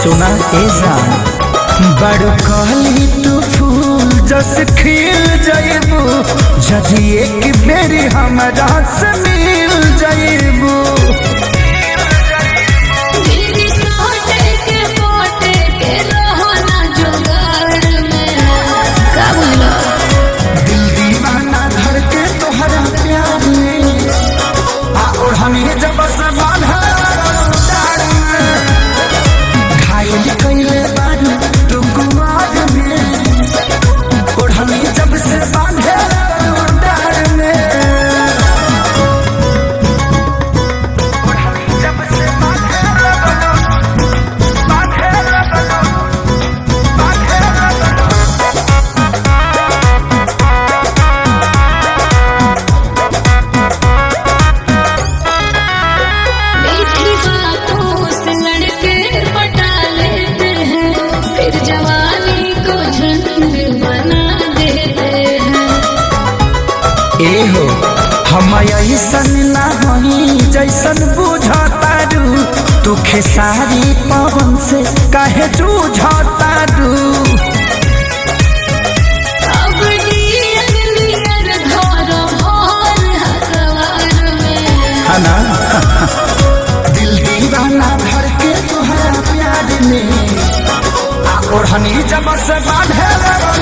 सुना ए जान बड़ कहली तू फूल जस खिल जइबू जदि एक बेरी हमरा से मिल जइबू मेरी सोटे के पोटे के रहो ना जुगाड़ में का बोलो दिल दीवाना धर के तोहरा प्यार में आ और हमें जब से बांधा डार में घायल कइले बानी तू कुमार में और हमें जब से बांधे डार में और हमें जब से बांधे बांधे बांधे मीठी बातों से लड़के पटा लेते हैं फिर जवानी को झंड बना देते हैं एहो हम ऐसन ना हई जैसन बुझतारू तू खेसारी पवन से काहे जूझतारू अब डियर डियर घर भर हकवार में हना दिल दीवाना भर के तुहरा प्यार में आ ओढ़नी जब से बांधे